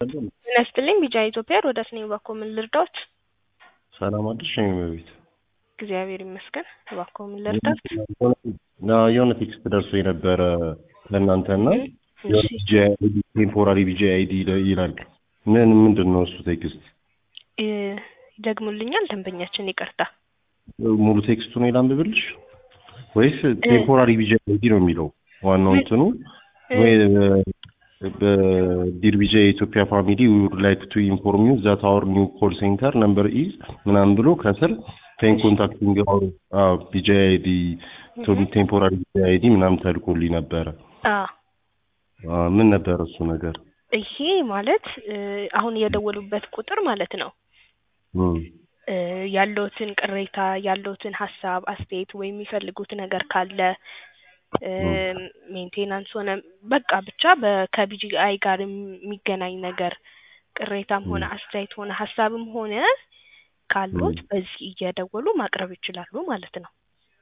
ጤና ይስጥልኝ ቢጫ ኢትዮጵያ ሮዳስ ነኝ። እባክዎ ምን ልርዳዎት? ሰላም አደርሽ የኔ እመቤት? እግዚአብሔር ይመስገን። እባክዎ ምን ልርዳዎት? የሆነ ቴክስት ደርሶ የነበረ ለእናንተና እሺ ቴምፖራሪ ቢጂ አይዲ ይላል። ምን ምንድን ነው እሱ ቴክስት? እ ይደግሙልኛል ደንበኛችን ይቅርታ። ሙሉ ቴክስቱን ላንብብልሽ ወይስ ቴምፖራሪ ቢጂ አይዲ ነው የሚለው ዋናው እንትኑ ወይ በዲር ቢጂ የኢትዮጵያ ፋሚሊ ዊ ውድ ላይክ ቱ ኢንፎርም ዩ ዛት አወር ኒው ኮል ሴንተር ነምበር ኢዝ ምናምን ብሎ ከስር ቴን ኮንታክቲንግ አወር ቢጂ አይዲ ቴምፖራሪ ቢጂ አይዲ ምናምን ተልኮልኝ ነበረ። አ አ፣ ምን ነበር እሱ ነገር? ይሄ ማለት እ አሁን የደወሉበት ቁጥር ማለት ነው እም፣ እ ያለውትን ቅሬታ ያለውትን ሀሳብ አስተያየት ወይም የሚፈልጉት ነገር ካለ እ ሜንቴናንስ ሆነ በቃ ብቻ በ- ከቢጂአይ ጋር የሚገናኝ ነገር ቅሬታም ሆነ አስተያየት ሆነ ሀሳብም ሆነ ካሉት በዚህ እየደወሉ ማቅረብ ይችላሉ ማለት ነው።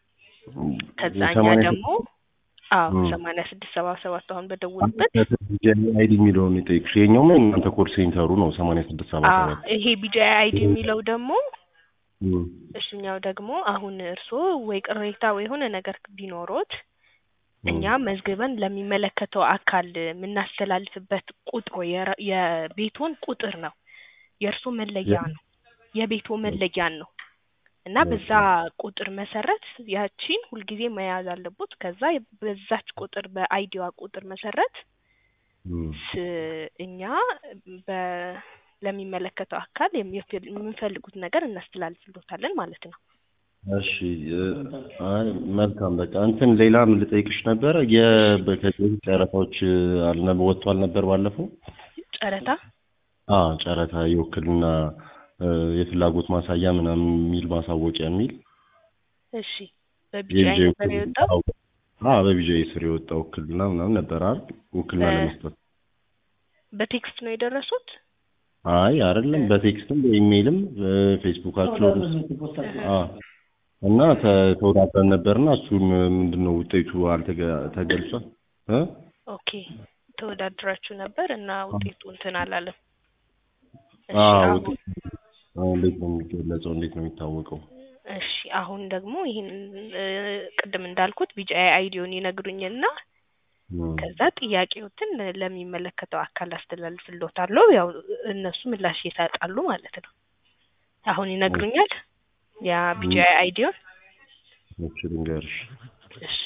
ከዛ እኛ የሰማንያ ደግሞ አዎ ም። ሰማንያ ስድስት ሰባ ሰባት አሁን በደወሉበት ቢጂ አይዲ የሚለውን የጠየቅሽ የኛውም እናንተ ኮል ሴንተሩ ነው ሰማንያ ስድስት ሰባ አ ሰባት ይሄ ቢጂአይ አይዲ የሚለው ደግሞ እም፣ እሱኛው ደግሞ አሁን እርስዎ ወይ ቅሬታ ወይ የሆነ ነገር ቢኖሮት እም፣ እኛ መዝግበን ለሚመለከተው አካል የምናስተላልፍበት ቁጥሩ የራ- የቤቶን ቁጥር ነው። የእርሶ መለያ ነው። የቤቶ መለያን ነው እና በዛ ቁጥር መሰረት ያቺን ሁልጊዜ መያዝ አለቦት። ከዛ በዛች ቁጥር በአይዲዋ ቁጥር መሰረት እም። ስ- እኛ በ ለሚመለከተው አካል የሚፈል- የምንፈልጉት ነገር እናስተላልፍሎታለን ማለት ነው። እሺ እ፣ አይ መልካም በቃ እንትን ሌላም ልጠይቅሽ ነበረ የበከዚህ ጨረታዎች አልነ ወጥቷል ነበር ባለፈው ጨረታ አ ጨረታ የውክልና እ፣ የፍላጎት ማሳያ ምናምን የሚል ማሳወቂያ የሚል እሺ በቢጂአይ የቢጂአይ ነበር የወጣው። አ በቢጂአይ ስር የወጣ ውክልና ምናምን ነበር አይደል ውክልና በ- ለመስጠት በቴክስት ነው የደረሱት? አይ አይደለም በቴክስትም በኢሜይልም ፌስቡካቸው አ እና ተ- ተወዳድረን ነበርና እሱን ምንድን ነው ውጤቱ አልተገ- ተገልጿል እ ኦኬ ተወዳድራችሁ ነበር እና ውጤቱ እንትን አላለም። እሺ አዎ አሁን ውጤቱ አሁን እንዴት ነው የሚገለጸው? እንዴት ነው የሚታወቀው? እሺ አሁን ደግሞ ይህን እ፣ ቅድም እንዳልኩት ቢጂአይ አይዲውን ይነግሩኝና እም፣ ከዛ ጥያቄዎትን ለሚመለከተው አካል አስተላልፍሎታለሁ። ያው እነሱ ምላሽ ይሰጣሉ ማለት ነው። አሁን ይነግሩኛል ያ ቢጂአይ አይዲውን። እሺ ልንገርሽ እሺ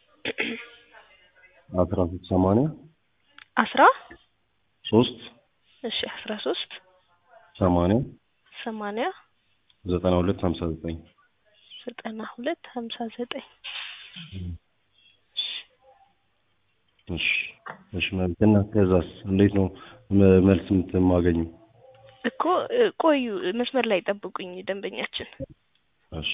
አስራ ሶስት ሰማንያ አስራ ሶስት እሺ አስራ ሶስት ሰማንያ ሰማንያ ዘጠና ሁለት ሀምሳ ዘጠኝ ዘጠና ሁለት ሀምሳ ዘጠኝ እሺ እሺ መልክ እና ከዛስ እንዴት ነው መ- መልስ የምትማገኙ? እኮ እ፣ ቆዩ መስመር ላይ ጠብቁኝ ደንበኛችን። እሺ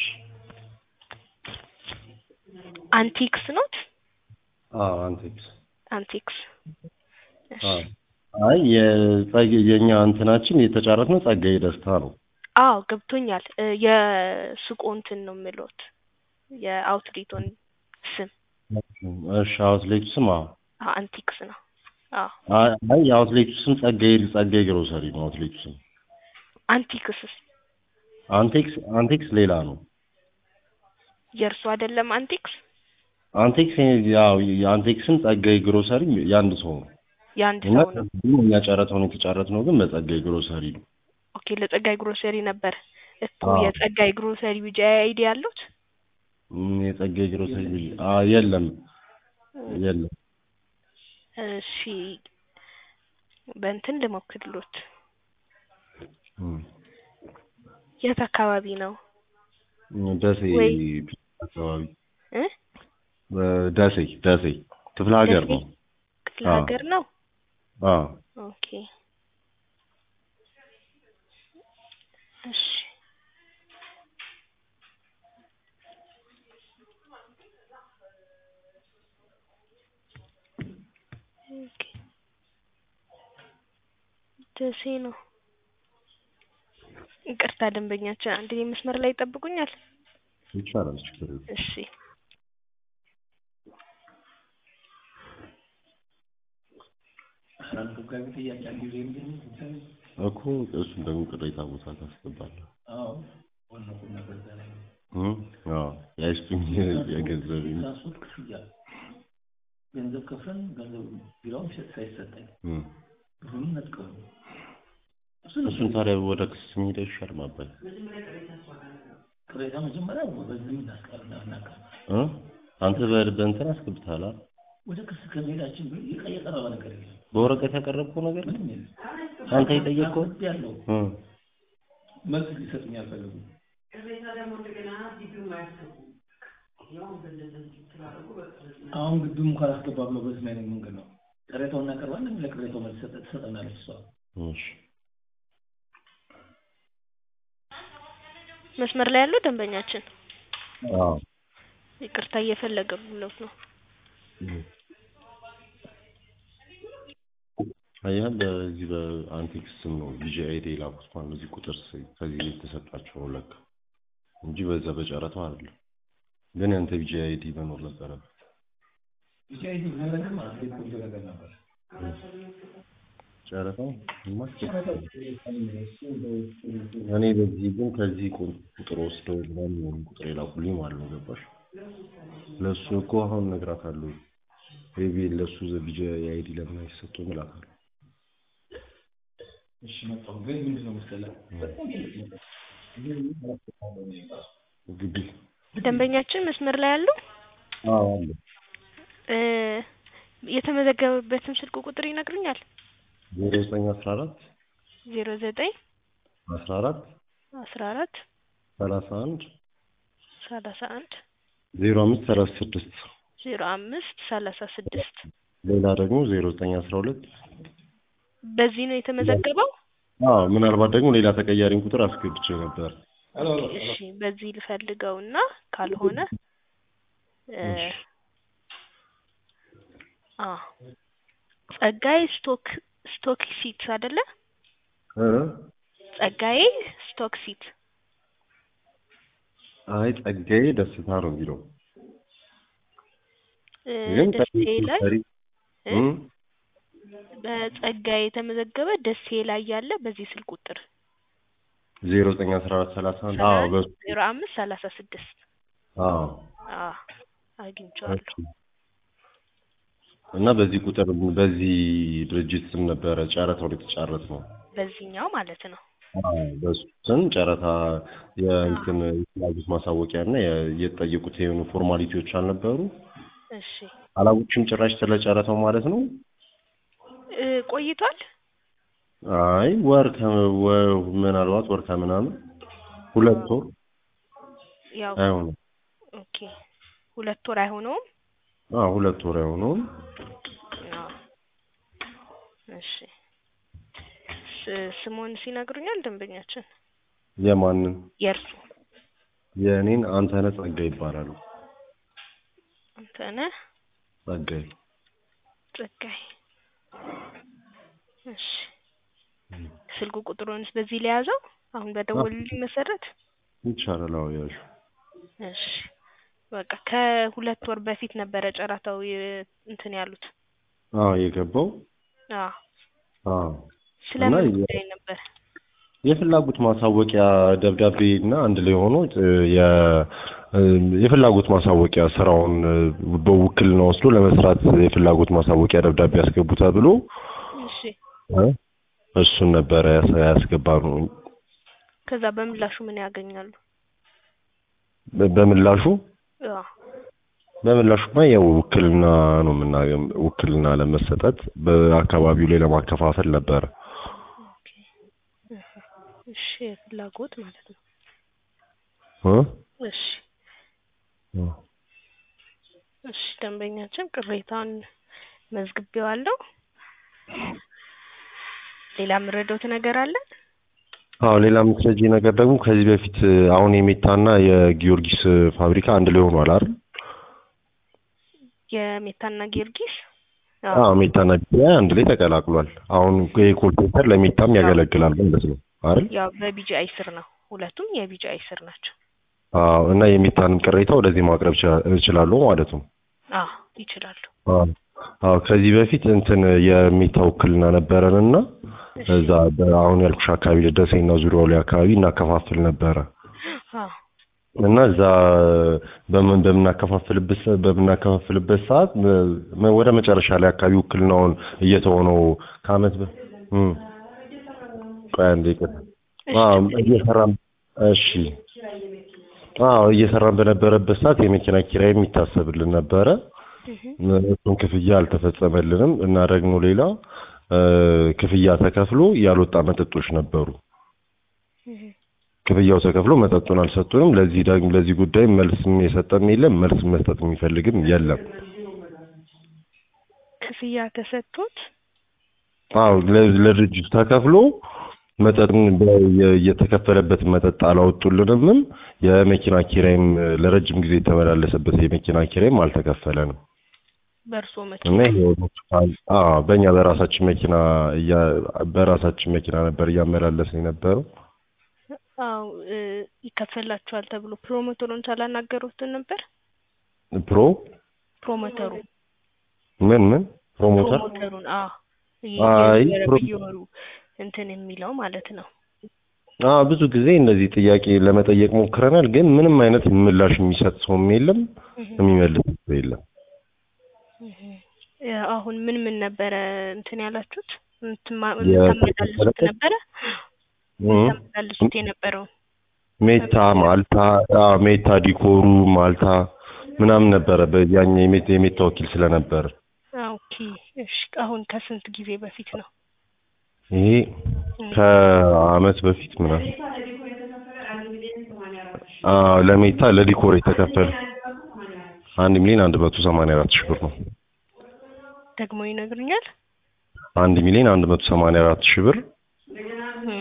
አንቲክስ ኖት አዎ አንቴክስ አንቲክስ እሺ አዎ አይ የጸግ የኛ እንትናችን የተጫረት ነው ጸጋዬ ደስታ ነው። አዎ ገብቶኛል። እ፣ የሱቁ እንትን ነው የምሎት የአውትሌቶን ስም እሺ አውትሌቱ ስም አዎ አዎ አንቲክስ ነው። አዎ አይ አይ የአውትሌቱ ስም ጸጋዬ ጸጋዬ ግሮሰሪ ነው አውትሌቱ ስም። አንቲክስስ አንቴክስ አንቴክስ ሌላ ነው። የእርሱ አይደለም አንቲክስ አንቴክስ ያው የአንቴክስም ጸጋዬ ግሮሰሪ የአንድ ሰው ነው የአንድ እና ሰው ነው። ከዚህም እኛ ጨረታውን የተጫረት ነው ግን በጸጋዬ ግሮሰሪ ነው። ኦኬ ለጸጋይ ግሮሰሪ ነበር እኮ አዎ። የጸጋይ ግሮሰሪ ቢጂአይ አይዲ ያሉት ም፣ የጸጋዬ ግሮሰሪ አ የለም የለም እሺ በእንትን ልሞክርሎት እም፣ የት አካባቢ ነው ደሴ ወይ- አካባቢ እ እ፣ ደሴ ደሴ ክፍለ ሀገር ደሴ? ነው። ክፍለ አዎ። ሀገር ነው አዎ ኦኬ እሺ ኦኬ ደሴ ነው። ይቅርታ ደንበኛችን አንድ መስመር ላይ ይጠብቁኛል። ይቻላል ችግር የለም። እሺ አንዱ ጋር እያንዳንዱ ጊዜ ምንድን ነው? እኮ እሱን ደግሞ ቅሬታ ቦታ ታስገባለህ። አዎ ዋናው ቁም ነገር እዛ ላይ ነው። እም? አዎ ያይስቱኝ የገንዘብ ትራንስፖርት ክፍያ ገንዘብ ከፍለን ገንዘብ ቢራውን ሳይሰጠኝ እም። ብሩን ነጥቀው እሱን ታዲያ ወደ ክስ መሄድ አይሻል ማባል ቅሬታ መጀመሪያ በዚህ እናስቀር እናቀር እ አንተ በ- በእንትን አስገብተሃል አይደል? ወደ ክስ ከመሄዳችን በፊት የቀ- የቀረበ ነገር የለም። በወረቀት ያቀረብከው ነገር ምንም የለም። አንተ የጠየቅከው ያለው እ መልስ ሊሰጡኝ አልፈለጉም። አሁን ግቢውም ካላስገባ ብለው በዚህ አይነት መንገድ ነው ቅሬታውን እናቀርባለን። ለቅሬታው መልስ ሰጠ- ትሰጠናለች እሷ። እሺ መስመር ላይ ያለው ደንበኛችን አዎ ይቅርታ እየፈለገ ብሎት ነው። አየህ በዚህ በአንቲክስ ስም ነው ቪጂአይዲ የላኩት ማለት ነው። እዚህ ቁጥር ስ- ከዚህ የተሰጣቸው ነው ለካ እንጂ በዛ በጨረታው አይደለም። ግን ያንተ ቪጂአይዲ መኖር ነበረበት። ብቻ ይህ ነገር ማለት ነው ቆንጆ ነገር ነበር። ጨረታው ማስገባት እኔ በዚህ ግን ከዚህ ቁ- ቁጥር ወስደው ምናምን የሆነ ቁጥር የላኩልኝ ማለት ነው። ገባሽ? ለእሱ እኮ አሁን እነግራታለሁ። ሜቢ ለእሱ ቪጂአይዲ ለምን አይሰጡም እላታለሁ። እሺ መጣሁ። ግን ምንድን ነው መሰለህ በጣም ግቢ ደንበኛችን መስመር ላይ ያለው አዎ አለ እ የተመዘገበበትን ስልክ ቁጥር ይነግሩኛል? ዜሮ ዘጠኝ አስራ አራት ዜሮ ዘጠኝ አስራ አራት አስራ አራት ሰላሳ አንድ ሰላሳ አንድ ዜሮ አምስት ሰላሳ ስድስት ዜሮ አምስት ሰላሳ ስድስት ሌላ ደግሞ ዜሮ ዘጠኝ አስራ ሁለት በዚህ ነው የተመዘገበው? አዎ ምናልባት ደግሞ ሌላ ተቀያሪን ቁጥር አስገብቼ ነበር። እሺ በዚህ ልፈልገውና ካልሆነ እ አ ጸጋዬ ስቶክ ስቶክ ሲት አይደለ? እ ጸጋዬ ስቶክ ሲት አይ ጸጋዬ ደስታ ነው የሚለው እ ግን ደሴ ላይ ታሪክ እ በጸጋዬ የተመዘገበ ደሴ ላይ ያለ በዚህ ስልክ ቁጥር ዜሮ ዘጠኝ አስራ አራት ሰላሳ አንድ አዎ በሱ ዜሮ አምስት ሰላሳ ስድስት አዎ አ አግኝቼዋለሁ። እና በዚህ ቁጥር በዚህ ድርጅት ስም ነበረ ጨረታው የተጫረት ነው። በዚህኛው ማለት ነው። አዎ በሱ ስም ጨረታ የእንትን የፍላጎት ማሳወቂያ እና የ- የተጠየቁት የሆኑ ፎርማሊቲዎች አልነበሩ። እሺ አላውቅም ጭራሽ ስለ ጨረታው ማለት ነው። እ ቆይቷል? አይ ወር ከ- ወ- ምናልባት ወር ከምናምን ሁለት ወር ያው አይሆንም። ኦኬ ሁለት ወር አይሆነውም? አዎ ሁለት ወር አይሆነውም። አዎ እሺ ስ- ስሙን ሲነግሩኛል ደንበኛችን የማንን የእርሱ የእኔን አንተነህ ጸጋይ ይባላሉ። አንተነህ ጸጋይ ጸጋይ እሺ ስልኩ ቁጥሩንስ በዚህ ለያዘው አሁን በደወሉልኝ መሰረት ይቻላል። አዎ ያዡ እሺ በቃ ከሁለት ወር በፊት ነበረ ጨረታው የ- እንትን ያሉት አዎ የገባው አዎ አዎ ስለምን እና የ- ጉዳይ ነበር የፍላጎት ማሳወቂያ ደብዳቤ እና አንድ ላይ ሆኖ እ የ- እ የፍላጎት ማሳወቂያ ስራውን እ በውክልና ወስዶ ለመስራት የፍላጎት ማሳወቂያ ደብዳቤ ያስገቡ ተብሎ እሺ እ እሱን ነበረ ያስ- ያስገባነው። ከዛ በምላሹ ምን ያገኛሉ በ- በምላሹ አዎ በምላሹማ ያው ውክልና ነው የምናገኝ ውክልና ለመሰጠት በአካባቢው ላይ ለማከፋፈል ነበረ። ኦኬ እህ እሺ የፍላጎት ማለት ነው እ እሺ እሺ ደንበኛችን ቅሬታውን መዝግቤዋለሁ ሌላ የምረዳውት ነገር አለ አዎ ሌላ የምትረጂ ነገር ደግሞ ከዚህ በፊት አሁን የሜታና የጊዮርጊስ ፋብሪካ አንድ ላይ ሆኗል አይደል? የሜታና ጊዮርጊስ አዎ ሜታና ቢያ አንድ ላይ ተቀላቅሏል። አሁን የኮል ሴንተር ለሜታም ያገለግላል ማለት ነው አይደል? ያው በቢጂአይ ስር ነው ሁለቱም የቢጂአይ ስር ናቸው አዎ እና የሜታንም ቅሬታ ወደዚህ ማቅረብ እችላ- እችላለሁ ማለት ነው። አዎ ይችላሉ አዎ አዎ ከዚህ በፊት እንትን የሚታ ውክልና ነበረን እና እዛ አሁን ያልኩሽ አካባቢ ደሴና ዙሪያው ላይ አካባቢ እናከፋፍል ነበረ አዎ እና እዛ በምን በምናከፋፍልበት ሰ- በምናከፋፍልበት ሰዓት መ- ወደ መጨረሻ ላይ አካባቢ ውክልናውን እየተሆነው ከአመት በ እም ቆይ አንዴ ይቅርታ እሺ አዎ ችግር የለውም። እየሰራን እሺ አዎ እየሰራን በነበረበት ሰዓት የመኪና ኪራይ የሚታሰብልን ነበረ እህ እሱን ክፍያ አልተፈጸመልንም እና ደግሞ ሌላ እ ክፍያ ተከፍሎ ያልወጣ መጠጦች ነበሩ እህ ክፍያው ተከፍሎ መጠጡን አልሰጡንም ለዚህ ደግሞ ለዚህ ጉዳይ መልስም የሰጠም የለም መልስ መስጠት የሚፈልግም የለም ክፍያ ተሰጥቶት አዎ ለ- ለድርጅቱ ተከፍሎ መጠጥን በ- የ- የተከፈለበትን መጠጥ አላወጡልንም የመኪና ኪራይም ለረጅም ጊዜ የተመላለሰበት የመኪና ኪራይም አልተከፈለንም በእርሶ እና መኪና ይሄ አዎ በእኛ በራሳችን መኪና እያ- በራሳችን መኪና ነበር እያመላለስን የነበረው አዎ እ ይከፈላችኋል ተብሎ ፕሮሞተሩን ሳላናገሩትን ነበር ፕሮ ፕሮሞተሩ ምን ምን ፕሮሞተር ፕሮሞተሩን አዎ አይ እየነበረ ፕሮ- በየወሩ እንትን የሚለው ማለት ነው አዎ ብዙ ጊዜ እነዚህ ጥያቄ ለመጠየቅ ሞክረናል ግን ምንም አይነት ምላሽ የሚሰጥ ሰውም የለም እህ የሚመልስ ሰው የለም እህ እ አሁን ምን ምን ነበረ እንትን ያላችሁት እንትን ማ- የ- የምታመላልሱት ነበረ እም የምታመላልሱት የነበረው ሜታ ማልታ አዎ ሜታ ዲኮሩ ማልታ ምናምን ነበረ በያኛ የሜታ የሜታ ወኪል ስለነበር ኦኬ እሺ አሁን ከስንት ጊዜ በፊት ነው ይሄ ከአመት በፊት ምናምን አዎ ለሜታ ለዲኮር የተከፈለ አንድ ሚሊዮን አንድ መቶ ሰማንያ አራት ሺህ ብር ነው ደግሞ ይነግሩኛል አንድ ሚሊዮን አንድ መቶ ሰማንያ አራት ሺህ ብር እም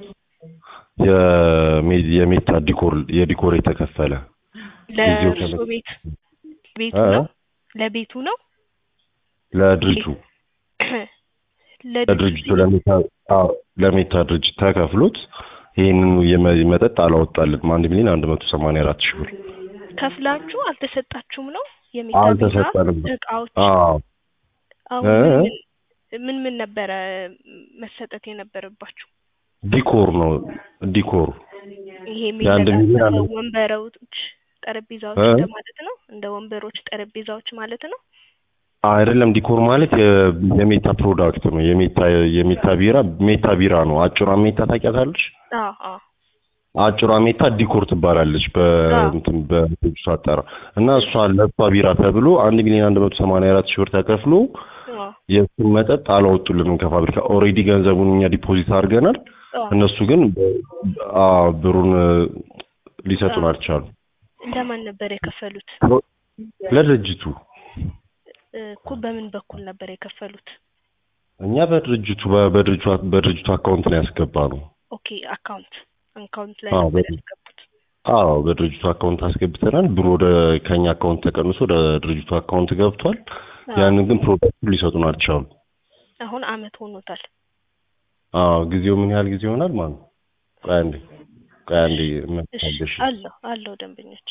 የሜ- የሜታ ዲኮር የዲኮር የተከፈለ ጊዜው ለእርሶ ከመ- ቤት ቤቱ እ? ነው ለቤቱ ነው ለድርጅቱ ለድርጅቱ ለድርጅቱ ለሜታ አዎ ለሜታ ድርጅት ተከፍሎት ይህንኑ የመ- መጠጥ አላወጣልንም አንድ ሚሊዮን አንድ መቶ ሰማንያ አራት ሺህ ብር ከፍላችሁ አልተሰጣችሁም ነው የሚታ ቢራ አልተሰጠንም እቃዎች አዎ አሁን እ? ምን ምን ምን ምን ነበረ መሰጠት የነበረባችሁ ዲኮር ነው ዲኮር ይሄ የአንድ ሚሊዮን የሚለጣጠፈው አንድ- ወንበሮች ጠረጴዛዎች እ? እንደማለት ነው እንደ ወንበሮች ጠረጴዛዎች ማለት ነው አይደለም ዲኮር ማለት የ- የሜታ ፕሮዳክት ነው የሜታ የሜታ ቢራ ሜታ ቢራ ነው አጭሯ ሜታ ታውቂያታለሽ አዎ አዎ አጭሯ ሜታ ዲኮር ትባላለች በእንትን በድርጅቱ አጠራር እና እሷ ለእሷ ቢራ ተብሎ አንድ ሚሊዮን አንድ መቶ ሰማንያ አራት ሺህ ብር ተከፍሎ አዎ የእሱን መጠጥ አላወጡልንም ከፋብሪካ ኦልሬዲ ገንዘቡን እኛ ዲፖዚት አድርገናል አዎ እነሱ ግን በ- አዎ ብሩን እ፣ ሊሰጡን አልቻሉ ለማን ነበር የከፈሉት ለድርጅቱ እ፣ እኮ በምን በኩል ነበር የከፈሉት እኛ በድርጅቱ በ- በድርጅቱ በድርጅቱ አካውንት ላይ ያስገባ ነው ኦኬ አካውንት አካውንት ላይ አዎ፣ ነበር በ- ያስገቡት አዎ በድርጅቱ አካውንት አስገብተናል ብሩ ወደ ከኛ አካውንት ተቀንሶ ወደ ድርጅቱ አካውንት ገብቷል አዎ። ያንን ግን ፕሮዳክቱን ሊሰጡን አልቻሉ አሁን አመት ሆኖታል አዎ ጊዜው ምን ያህል ጊዜ ይሆናል ማለት ነው ቆይ አንዴ ቆይ አንዴ እሺ መታገሽ አለው አለው ደንበኞች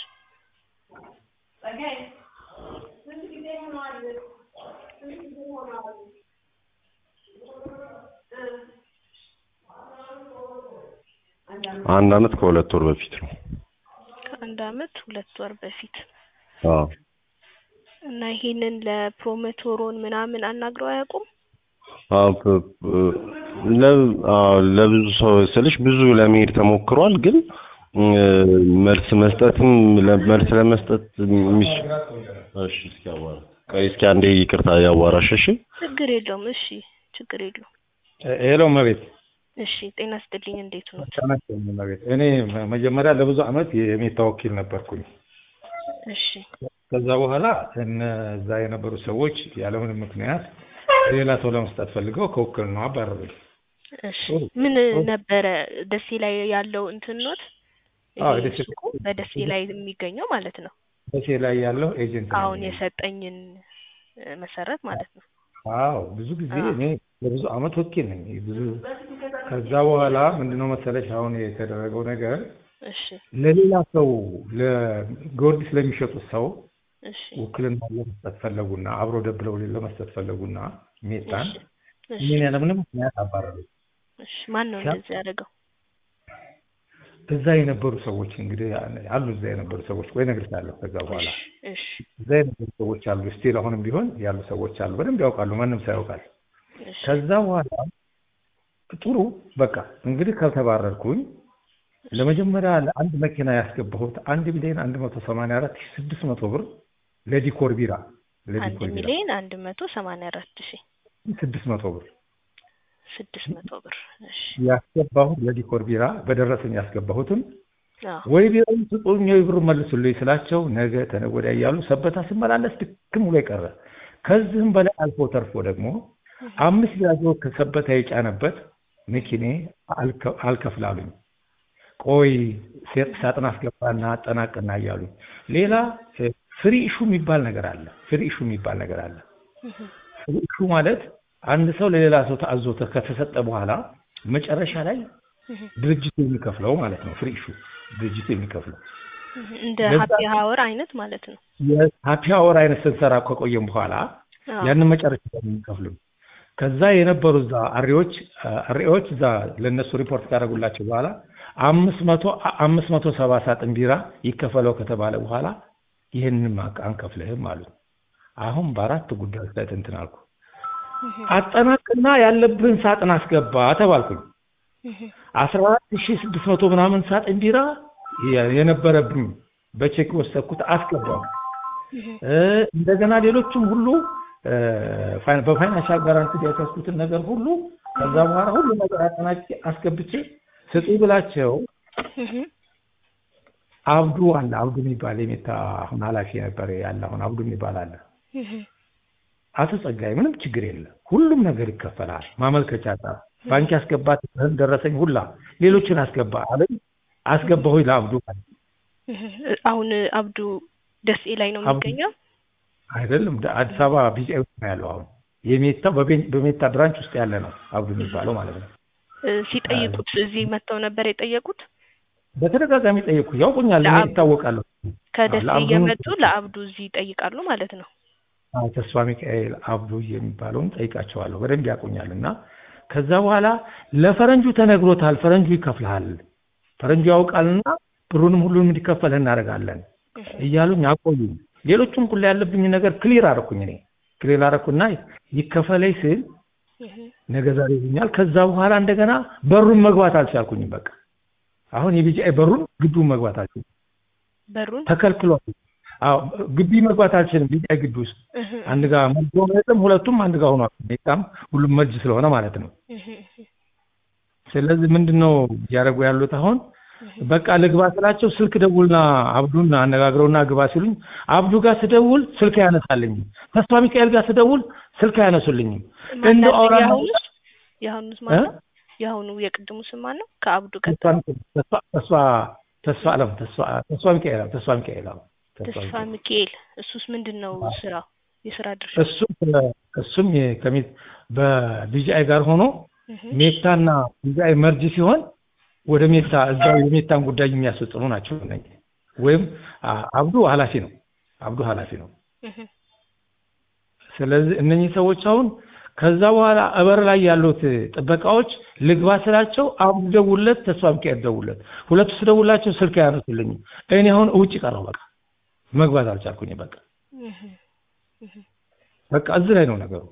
አንድ አመት ከሁለት ወር በፊት ነው ከአንድ አመት ሁለት ወር በፊት አዎ እና ይሄንን ለፕሮሞተሮን ምናምን አናግረው አያውቁም አዎ ፕ- ፕ- ለ- አዎ ለብዙ ሰው ስልሽ ብዙ ለመሄድ ተሞክሯል ግን እ፣ መልስ መስጠትም ለ- መልስ ለመስጠት የሚስ እሺ እስኪ አዋራ ቆይ እስኪ አንዴ ይቅርታ ያዋራሽ እሺ ችግር የለውም እሺ ችግር የለውም ሄሎ መቤት እሺ ጤና ስጥልኝ እንዴት ነው ተነስተኝ መቤት እኔ መ- መጀመሪያ ለብዙ አመት የሜታ ወኪል ነበርኩኝ እሺ ከዛ በኋላ እነዛ የነበሩ ሰዎች ያለምንም ምክንያት ሌላ ሰው ለመስጠት ፈልገው ከውክልናው አባረሩኝ እሺ ምን ነበረ ደሴ ላይ ያለው እንትን ኖት አዎ፣ ይሄ ደሴ- ሱቁ በደሴ ላይ የሚገኘው ማለት ነው ደሴ ላይ ያለው ኤጀንት ነኝ አሁን እኔ። የሰጠኝን እ፣ መሰረት ማለት ነው አዎ ብዙ ጊዜ አዎ። እኔ ለብዙ አመት ወኪል ነኝ ብዙ ከዛ በኋላ ምንድነው መሰለሽ አሁን የተደረገው ነገር እሺ ለሌላ ሰው ለጊዮርጊስ ለሚሸጡት ሰው እሺ ውክልና ለመስጠት ፈለጉና አብሮ ደብለው ለመስጠት ፈለጉና ሜታን እሺ እሺ እኔን ያለምንም ምክንያት አባረሩ። እሺ ማን ነው ሲያ- እንደዚህ ያደረገው? እዛ የነበሩ ሰዎች እንግዲህ አሉ። እዛ የነበሩ ሰዎች ቆይ እነግርሻለሁ። ከዛ በኋላ እሺ እዛ የነበሩ ሰዎች አሉ። ስቲል አሁንም ቢሆን ያሉ ሰዎች አሉ። በደንብ ያውቃሉ። ማንም ሰው ያውቃል። እሺ ከዛ በኋላ ጥሩ በቃ እንግዲህ ካልተባረርኩኝ ለመጀመሪያ ለአንድ መኪና ያስገባሁት አንድ ሚሊዮን አንድ መቶ ሰማንያ አራት ሺህ ስድስት መቶ ብር ለዲኮር ቢራ አንድ ለዲኮር ቢራ ሚሊዮን አንድ መቶ ሰማንያ አራት ሺ ስድስት መቶ ብር ስድስት መቶ ብር እሺ ያስገባሁት ለዲኮር ቢራ በደረሰኝ ያስገባሁትን አዎ ወይ ቢራውን ስጡኝ ወይ ብሩ መልሱልኝ ስላቸው ነገ ተነገ ወዲያ እያሉ ሰበታ ሲመላለስ ድክም ብሎ ቀረ። ከዚህም በላይ አልፎ ተርፎ ደግሞ አምስት ቢያዞ ከሰበታ የጫነበት መኪኔ አልከ- አልከፍላሉኝ። ቆይ ሴት- ሳጥን አስገባና አጠናቅና እያሉኝ። ሌላ እ፣ ፍሪ ኢሹ የሚባል ነገር አለ። ፍሪ ኢሹ የሚባል ነገር አለ። እህ ፍሪ ኢሹ ማለት አንድ ሰው ለሌላ ሰው ተአዞ ከተሰጠ በኋላ መጨረሻ ላይ እህ ድርጅቱ የሚከፍለው ማለት ነው። ፍሪ ኢሹ ድርጅቱ የሚከፍለው እህ እንደ ለዛ- ሀፒ ሀወር አይነት ማለት ነው። የሀፒ አወር አይነት ስንሰራ ከቆየም በኋላ አዎ ያንን መጨረሻ ላይ የሚከፍሉን ከዛ የነበሩ እዛ አሪዎች አሪዎች እዛ ለእነሱ ሪፖርት ካደረጉላቸው በኋላ አምስት መቶ አምስት መቶ ሰባ ሳጥን ቢራ ይከፈለው ከተባለ በኋላ ይህንን አንከፍልህም አሉ። አሁን በአራት ጉዳዮች ላይ እንትን አልኩ። እህ አጠናቅና ያለብህን ሳጥን አስገባ ተባልኩኝ። እህ አስራ አራት ሺህ ስድስት መቶ ምናምን ሳጥን ቢራ የ- የነበረብኝ በቼክ ወሰድኩት አስገባው። እህ እ፣ እንደገና ሌሎችም ሁሉ እ፣ ፋይን- በፋይናንሻል ጋራንቲ ያስያዝኩትን ነገር ሁሉ ከዛ በኋላ ሁሉ ነገር አጠናቅቄ አስገብቼ ስጡ ብላቸው እህ አብዱ አለ አብዱ የሚባል የሜታ አሁን ኃላፊ ነበር ያለ አሁን አብዱ የሚባል አለ። እህ አቶ ጸጋይ ምንም ችግር የለም ሁሉም ነገር ይከፈላል። ማመልከቻ ጻፍ፣ ባንክ ያስገባት ደረሰኝ ሁላ ሌሎችን አስገባ አለኝ። አስገባሁኝ ለአብዱ እህ አሁን አብዱ ደሴ ላይ ነው አብዱ- የሚገኘው። አይደለም ደ- አዲስ አበባ ቢጫ ውስጥ ነው ያለው አሁን የሜታ በቤን- በሜታ ብራንች ውስጥ ያለ ነው አብዱ የሚባለው ማለት ነው። እ፣ ሲጠይቁት እዚህ መጥተው ነበር የጠየቁት። በተደጋጋሚ ጠየቅኩ። ያውቁኛል፣ እኔ ለአብ- ይታወቃሉ። ከደሴ ለአብዱ- እየመጡ ለአብዱ እዚህ ይጠይቃሉ ማለት ነው። አዎ፣ ተስፋ ሚካኤል አብዱ የሚባለውን ጠይቃቸዋለሁ። በደንብ ያውቁኛል። እና ከዛ በኋላ ለፈረንጁ ተነግሮታል፣ ፈረንጁ ይከፍልሃል፣ ፈረንጁ ያውቃልና ብሩንም ሁሉንም እንዲከፈልህ እናደርጋለን እህ እያሉኝ አቆዩኝ። ሌሎቹም ሁሉ ያለብኝ ነገር ክሊር አደረኩኝ። እኔ ክሊር አደረኩና ይከፈለኝ ስል እህ ነገ ዛሬ ይሉኛል። ከዛ በኋላ እንደገና በሩን መግባት አልቻልኩኝም። በቃ አሁን የቢጂአይ በሩን ግቢውን መግባት አልችልም፣ በሩን ተከልክሏል። አዎ ግቢ መግባት አልችልም። ቢጂአይ ግቢ ውስጥ እህ አንድ ጋር መልሶ መጥም ሁለቱም አንድ ጋር ሆኗል። በጣም ሁሉም መርጅ ስለሆነ ማለት ነው። እህ እህ ስለዚህ ምንድን ነው እያደረጉ ያሉት አሁን በቃ ልግባ ስላቸው ስልክ ደውልና አብዱን አነጋግረውና ግባ ሲሉኝ አብዱ ጋር ስደውል ስልክ አያነሳልኝም። ተስፋ ሚካኤል ጋር ስደውል ስልክ አያነሱልኝም። እንደው አውራ የአሁኑስ የአሁኑስ ማን ነው? የአሁኑ የቅድሙ ስም ማን ነው? ከአብዱ ቀጥሎ ተስፋ ተስፋ ተስፋ አለም ተስፋ ተስፋ ሚካኤል አዎ፣ ተስፋ ሚካኤል አዎ፣ ተስፋ ተስፋ ሚካኤል ሚካኤል። እሱስ ምንድን ነው ስራው? የስራ ድርሻ እሱም እሱም የ- ከሜት በቢጂአይ ጋር ሆኖ እህ ሜታና ቢጂአይ መርጅ ሲሆን ወደ ሜታ እዛው የሜታን ጉዳይ የሚያስፈጽሙ ናቸው እነኝህ። ወይም አ- አብዱ ኃላፊ ነው። አብዱ ኃላፊ ነው። እህ ስለዚህ እነኚህ ሰዎች አሁን ከዛ በኋላ እበር ላይ ያሉት ጥበቃዎች ልግባ ስላቸው አብዱ ደውለት፣ ተስፋ ሚካኤል ደውለት። ሁለቱ ስደውላቸው ስልክ አያነሱልኝም። እኔ አሁን ውጭ ቀረው። በቃ መግባት አልቻልኩኝ። በቃ እህ እህ በቃ እዚህ ላይ ነው ነገሩ።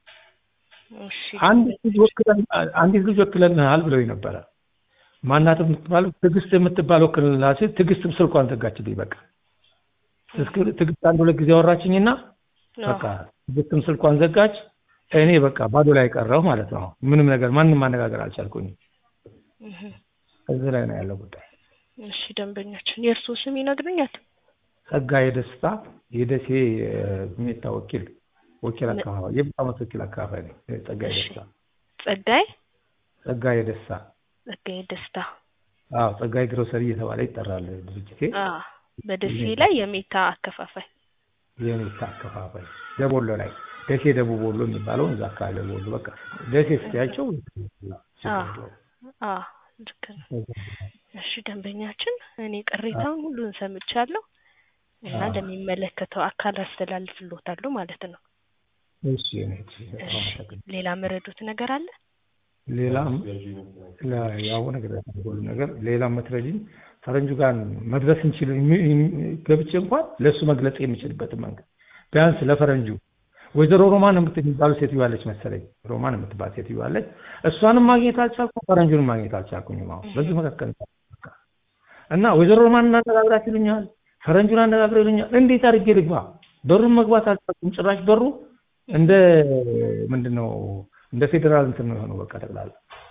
እሺ አንድ ልጅ ወክለን አንዲት ልጅ ወክለንሃል ብለው ነበረ። ማናት የምትባለው ትዕግስት የምትባለው ወክልና ሲል ትዕግስትም ስልኳን ዘጋችልኝ። በቃ ትስክ- ትዕግስት አንድ ሁለት ጊዜ አወራችኝና በቃ ትዕግስትም ስልኳን ዘጋች። እኔ በቃ ባዶ ላይ ቀረሁ ማለት ነው። ምንም ነገር ማንም ማነጋገር አልቻልኩኝም። እህ እዚህ ላይ ነው ያለው ጉዳይ። እሺ ደንበኛችን የእርስዎ ስም ይነግሩኛል? ጸጋዬ ደስታ የደሴ ሜታ ወኪል ወኪል አካባቢ የብዙ ዓመት ወኪል አካባቢ ነኝ። ጸጋዬ እሺ። ደስታ ጸጋይ ጸጋዬ ደስታ ጸጋይ ደስታ። አዎ ጸጋዬ ግሮሰሪ እየተባለ ይጠራል ድርጅቴ። አ በደሴ ላይ የሜታ አከፋፋይ። የሜታ አከፋፋይ ደቦሎ ላይ ደሴ ደቡብ ወሎ የሚባለው እዛ አካባቢ ደቡብ ወሎ በቃ ደሴ ስትያቸው አ አ ልክ ነው። እሺ ደንበኛችን፣ እኔ ቅሬታውን ሁሉን ሰምቻለሁ። እና አዎ። ለሚመለከተው አካል አስተላልፍልዎታለሁ ማለት ነው። እሺ እኔ እሺ፣ በጣም እሺ አመሰግናለሁ። ሌላ መረዱት ነገር አለ? ሌላም ለ- ያው ነገር ሁሉ ነገር ሌላም መትረጂኝ ፈረንጁ ጋር መድረስ እንችል የሚ- የሚ- ገብቼ እንኳን ለእሱ መግለጽ የሚችልበትን መንገድ ቢያንስ ለፈረንጁ ወይዘሮ ሮማን የምት- የሚባሉ ሴትዮ አለች መሰለኝ ሮማን የምትባል ሴትዮ አለች። እሷንም ማግኘት አልቻልኩም፣ ፈረንጁንም ማግኘት አልቻልኩኝም። አሁን በዚህ መካከል በቃ እና ወይዘሮ ሮማን እናነጋግራት ይሉኛል፣ ፈረንጁን አነጋግረው ይሉኛል። እንዴት አድርጌ ልግባ? በሩን መግባት አልቻልኩም። ጭራሽ በሩ እንደ ምንድን ነው እንደ ፌዴራል እንትን ነው የሆነው። በቃ ጠቅላላ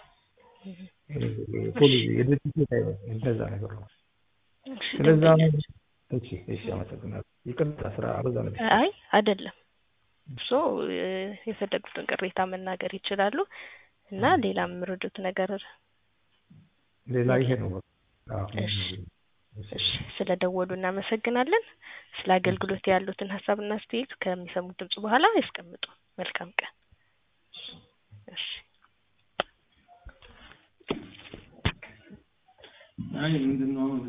ፖሊስ የድርጅት ቤት አይነት እንደዛ ነገር ነው። እሺ ስለዛ ደንበኛችን እሺ እሺ፣ አመሰግናለሁ። ይቅርታ ስራ አበዛ ነበር። አይ አይደለም እርሶ እ፣ የፈለጉትን ቅሬታ መናገር ይችላሉ እና ሌላ የምረዱት ነገር ሌላ ይሄ ነው በቃ። አዎ። እሺ እሺ ስለ ደወሉ እናመሰግናለን። ስለ አገልግሎት ያሉትን ሀሳብና አስተያየት ከሚሰሙት ድምጽ በኋላ ያስቀምጡ። መልካም ቀን። እሺ አይ ምንድን ነው